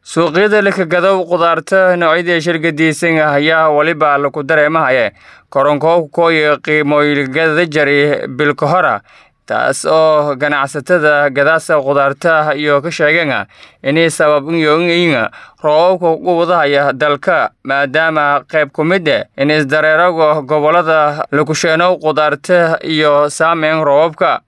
suuqyada lakagadow qudaarta noocyadii shirgadiisan ayaa weliba laku dareemahaye koronkoobkooyo qiimooyingada jari bilka hora taas oo ganacsatada gadaasa qudaarta iyo ka sheegeen inay sabab uyoyin roobabka ugu wadahaya dalka maadaama qayb ku mid eh in isdareeraga gobolada lakusheenow qudaarta iyo saameyn roobabka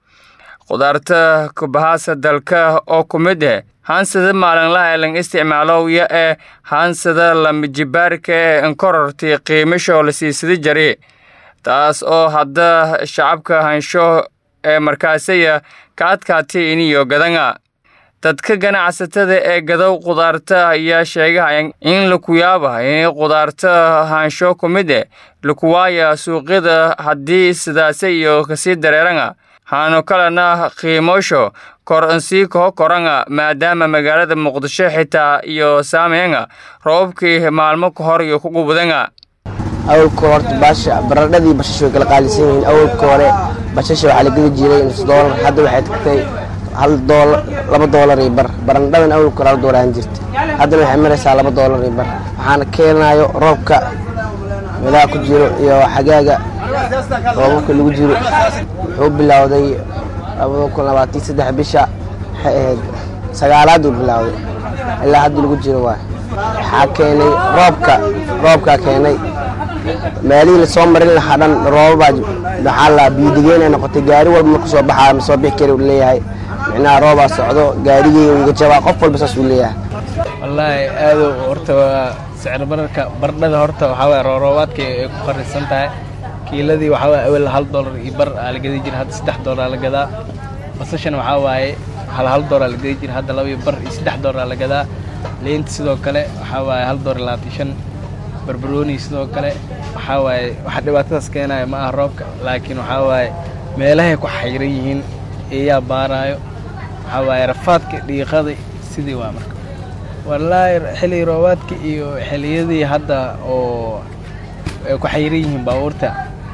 qudaarta kubahaasa dalka oo ku mid eh haansada maalinlaha lang isticmaaloya ee haansada lamijibaarka ee inkororti qiimasho la siisada jari taas oo hadda shacabka hansho ee markaasaya ka adkaatay iniyo gadanga dadka ganacsatada ee gadow qudaarta ayaa sheegahaya in laku yaaba inay qudaarta haansho ku mid eh lakuwaaya suuqyada haddii sidaase iyo kasii dareeranga haano kalena qiimoosho kor insii koo koranga maadaama magaalada muqdisho xitaa iyo saameynga roobabkii maalmo ka hor iyo ku gubdanga awalka horta baasha baradhadii bashasha way kala qaalisan yihiin awalka hore bashasha waxaa la gedi jiray nus doolar hadda waxay tagtay hal doolar laba doolar iyo bar barandhadan awalka hore hal doolar aan jirta haddana waxay maraysaa laba doolar iyo bar waxaana keenayo roobka meelaha ku jiro iyo xagaaga roobabka lagu jiro wuxuu bilowday labada kun labaatan saddex bisha waxay ahayd sagaalaad uu bilowday ilaa hadda lagu jiro waay waxaa keenay roobka roobkaa keenay meelihii lasoo marin lahaa dhan roobabaa maxaa la biidigeen ay noqotay gaari walba marku soo baxaa ma soo bixi kari uu leeyahay micnaha roobaa socdo gaarigey iga jabaa qof walba saas uu leeyahay wallaahi aado horta waa sicir bararka bardhada horta waxaa waye rooroobaadka ay ku qarisan tahay kiiladii waxaa waye awel hal doolar iyo bar aa la gadi jira hadda saddex doolar la gadaa basashana waxaa waaye hal hal doolar la gadi jira hadda laba iyo bar iyo saddex doolar la gadaa leynta sidoo kale waxaa waaye hal doolar labaatan shan barbarooni sidoo kale waxaa waaye waxa dhibaatadaas keenaya ma aha roobka laakiin waxaa waaye meelahay ku xayran yihiin eeyaa baaraayo waxaa waaye rafaadka dhiiqada sidii waa marka wallaahi xilli roobaadka iyo xilliyadii hadda oo ay ku xayran yihiin baabuurta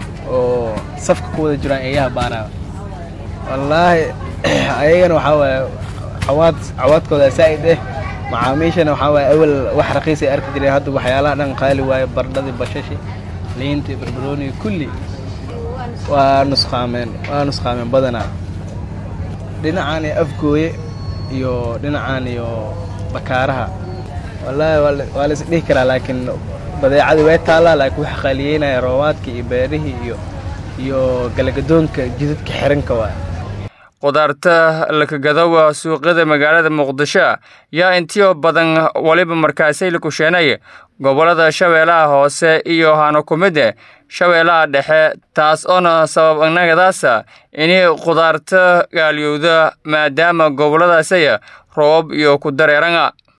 oo safka ku wada jiraan eeyaha baaraayo wallaahi ayagana waxaa waaye cawaad cawaadkooda saa'id eh macaamiishana waxaa waaye awal wax raqiis ay arki jireen hadda waxyaalaha dhan qaali waaye bardhadii bashashi liintii barbarooniga kulli waa nusqaameen waa nusqaameen badanaa dhinacaan iyo afgooye iyo dhinacaan iyo bakaaraha wallaahi waa la isdhihi karaa laakiin badeecadii way taallaa laakiin waxa qaaliyeynaya roobaadkii iyo beerihii iyo iyo galagadoonka jidadka xiranka waay qudaarta lakagadowa suuqyada magaalada muqdisho yaa intiyo badan weliba markaasay la kusheenay gobolada shabeellaha hoose iyo hano ku mid eh shabeellaha dhexe taas oona sabab annagadaasa inay qudaarta gaalyowda maadaama goboladaasaya roobab iyo ku dareeranga